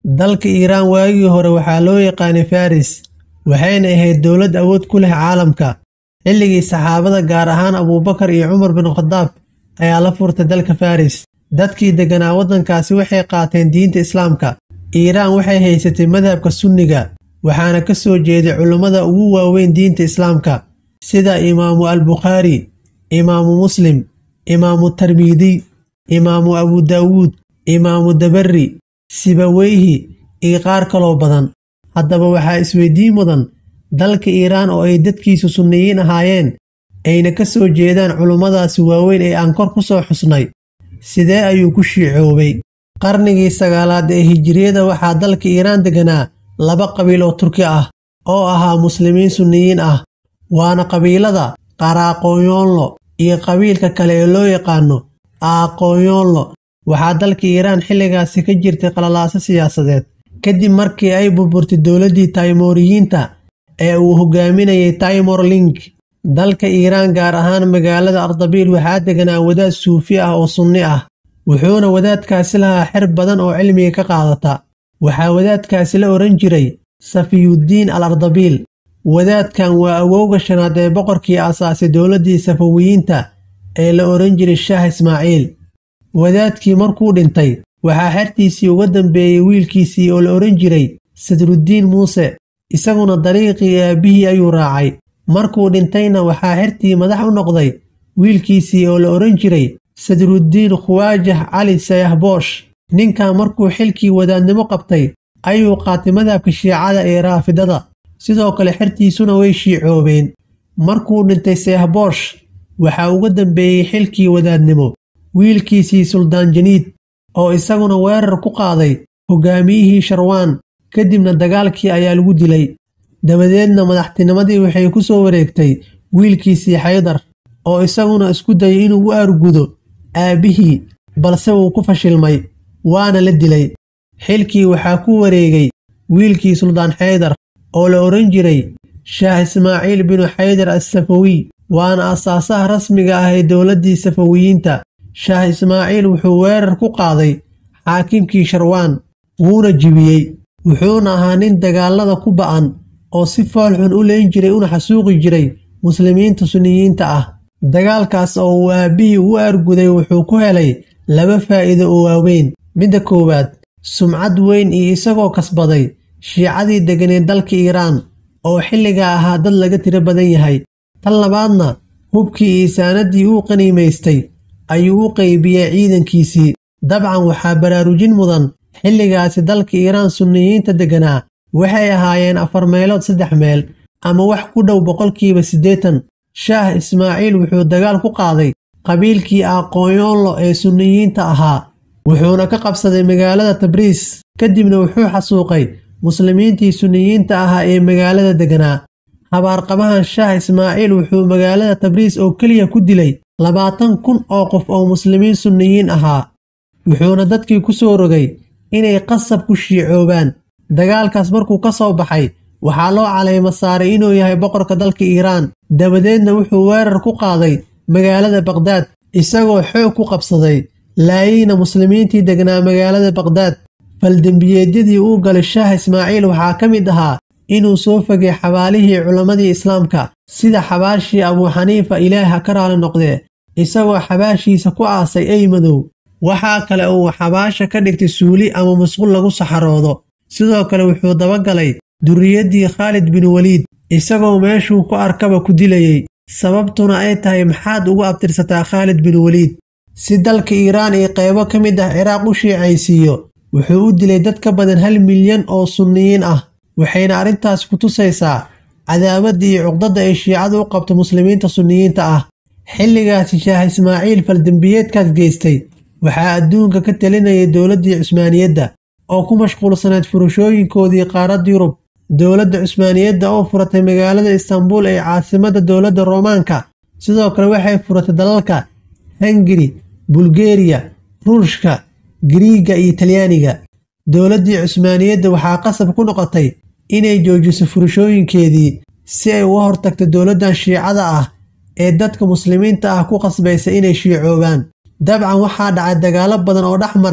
dalka iiraan waagii hore waxaa loo yaqaanay faris waxayna ahayd dowlad awood ku leh caalamka xilligii saxaabada gaar ahaan abuubakar iyo cumar bin khadaab ayaa la furtay dalka faris dadkii degganaa waddankaasi waxay qaateen diinta islaamka iiraan waxay haysatay madhabka sunniga waxaana ka soo jeeday culummada ugu waaweyn diinta islaamka sida imaamu albukhaari imaamu muslim imaamu tarmiidiy imaamu abu daawuud imaamu dabari sibaweyhi iyo qaar kaloo badan haddaba waxaa isweydiin mudan dalka iiraan oo ay dadkiisu sunniyiin ahaayeen ayna ka soo jeedaan culummadaasi waaweyn ee aan kor ku soo xusnay sidee ayuu ku shiicoobay qarnigii sagaalaad ee hijiriyada waxaa dalka iiraan degganaa laba qabiil oo turki ah oo ahaa muslimiin sunniyiin ah waana qabiilada qaraaqoonyoonlo iyo qabiilka kale ee loo yaqaano aaqoonyoonlo waxaa dalka iiraan xilligaasi ka jirtay qalalaaso siyaasadeed kadib markii ay burburtay dowladdii taymoriyiinta ee uu hogaaminayay taymor link dalka iiraan gaar ahaan magaalada ardabiil waxaa deganaa wadaad suufi ah oo sunni ah wuxuuna wadaadkaasi lahaa xer badan oo cilmiga ka qaadata waxaa wadaadkaasi la odhan jiray safiyuddiin al ardabiil wadaadkan waa awowga shanaad ee boqorkii aasaasay dowladdii safawiyiinta ee la odhan jiray shaah ismaaciil wadaadkii markuu dhintay waxaa xertiisii uga dambeeyey wiilkiisii oo la odhan jiray sadruddiin muuse isaguna dariiqii aabbihii ayuu raacay markuu dhintayna waxaa xertii madax u noqday wiilkiisii oo la odhan jiray sadruddiin khuwaajah cali sayahboosh ninkan markuu xilkii wadaadnimo qabtay ayuu qaatay madhabka shiicada ee raafidada sidoo kale xertiisuna way shiicoobeen markuu dhintay sayahboosh waxaa uga dambeeyey xilkii wadaadnimo wiilkiisii suldaan janiid oo isaguna weerar ku qaaday hogaamiyihii sharwaan kadibna dagaalkii ayaa lagu dilay dabadeedna madaxtinimadii waxay ku soo wareegtay wiilkiisii xaydar oo isaguna isku dayay inuu u aargudo aabbihii balse wuu ku fashilmay waana la dilay xilkii waxaa ku wareegay wiilkii suldaan xaydar oo la odhan jiray shaah ismaaciil binu xaydar assafawiy waana asaasaha rasmiga ah ee dowladdii safawiyiinta shaah ismaaciil wuxuu weerar ku qaaday xaakimkii sharwaan wuuna jibiyey wuxuuna ahaa nin dagaallada ku ba'an oo si foolxun u leyn jiray una xasuuqi jiray muslimiinta sunniyiinta ah dagaalkaas oo uu aabbihii u aarguday wuxuu ku helay laba faa'iido oo waaweyn midda koowaad sumcad weyn iyo isagoo kasbaday shiicadii deganeed dalka iiraan oo xilligaa ahaa dad laga tiro badan yahay tan labaadna hubkii iyo saanaddii uu qaniimaystay ayuu u qaybiyey ciidankiisii dabcan waxaa baraarujin mudan xilligaasi dalka iiraan sunniyiinta degganaa waxay ahaayeen afar meelood saddex meel ama wax ku dhow boqolkiiba siddeetan shaah ismaaciil wuxuu dagaal ku qaaday qabiilkii aqoonyoonlo ee sunniyiinta ahaa wuxuuna ka qabsaday magaalada tabriis kadibna wuxuu xasuuqay muslimiintii sunniyiinta ahaa ee magaalada degganaa habaarqabahan shaah ismaaciil wuxuu magaalada tabriis oo keliya ku dilay labaatan kun oo qof oo muslimiin sunniyiin ahaa wuxuuna dadkii ku soo rogay inay qasab ku shiicoobaan dagaalkaas markuu ka soo baxay waxaa loo calaymo saaray inuu yahay boqorka dalka iiraan dabadeedna wuxuu weerar ku qaaday magaalada baqhdaad isagoo xoog ku qabsaday laayeyna muslimiintii degnaa magaalada baqhdaad faldembiyeedyadii uu galay shaah ismaaciil waxaa ka mid ahaa inuu soo fogay xabaalihii culammadii islaamka sida xabaashii abuu xaniifa ilaah ha ka raali noqdee isagoo xabaashiisa ku aasay ey madow waxaa kale uu xabaasha ka dhigtay suuli ama musqul lagu saxaroodo sidoo kale wuxuu dabagalay duriyaddii khaalid bin weliid isagoo meeshuu ku arkaba ku dilayey sababtuna ay tahay maxaad ugu abtirsataa khaalid bin weliid si dalka iiraan iyo qaybo ka mid ah ciraaq u shiicaysiiyo wuxuu u dilay dad ka badan hal milyan oo sunniyiin ah waxayna arrintaas ku tusaysaa cadaawadda iyo cuqdadda ay shiicadu u qabto muslimiinta sunniyiinta ah xilligaasi shaah ismaaciil faldembiyeedkaas geystay waxaa adduunka ka talinayay dowladdii cusmaaniyadda oo ku mashquulsanayd furashooyinkoodii qaaradda yurub dowladda cusmaaniyadda oo furatay magaalada istanbuul ee caasimadda dowladda roomaanka sidoo kale waxay furatay dalalka hungari bulgeriya ruushka giriiga iyo talyaaniga dowladdii cusmaaniyadda waxaa qasab ku noqotay inay joojiso furashooyinkeedii si ay uga hortagto dowladdan shiicada ah ee dadka muslimiinta ah ku qasbaysa inay shiicoobaan dabcan waxaa dhacay dagaallo badan oo dhex maray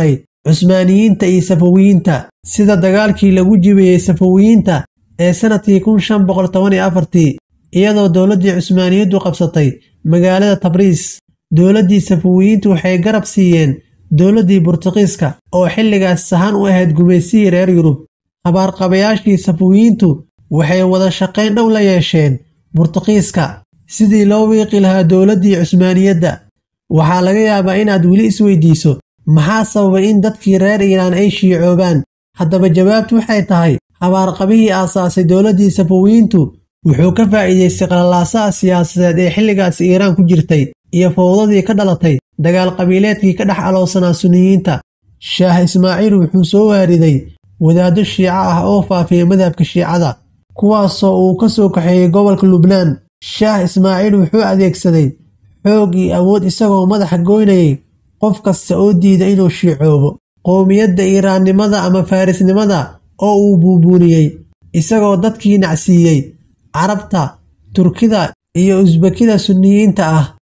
cusmaaniyiinta iyo safawiyiinta sida dagaalkii lagu jibiyey safawiyiinta ee sannadkii kun shan boqol toban iyo afartii iyadoo dowladdii cusmaaniyaddu qabsatay magaalada tabriis dowladdii safawiyiintu waxay garab siiyeen dowladdii burtuqiiska oo xilligaas sahan u ahayd gumaysihii reer yurub habaarqabayaashii safawiyiintu waxay wada shaqayn dhow la yeesheen burtuqiiska sidii loo wiiqi lahaa dowladdii cusmaaniyadda waxaa laga yaabaa inaad weli isweydiiso maxaa sababay in dadkii reer iiraan ay shiicoobaan haddaba jawaabtu waxay tahay habaarqabihii aasaasay dowladdii safawiyiintu wuxuu ka faa'iidaystay qalalaasaha siyaasadeed ee xilligaas iiraan ku jirtay iyo fowdadii ka dhalatay dagaal qabiileedkii ka dhex alowsanaa suniyiinta shaah ismaaciil wuxuu soo waariday wadaaddo shiico ah oo faafiyey madhabka shiicada kuwaasoo uu ka soo kaxeeyey gobolka lubnaan shaah ismaaciil wuxuu adeegsaday xoog iyo awood isagoo madaxa goynayay qof kasta oo diida inuu shiicoobo qowmiyadda iiraannimada ama faarisnimada oo uu buubuuniyey isagoo dadkii nacsiiyey carabta turkida iyo usbekida sunniyiinta ah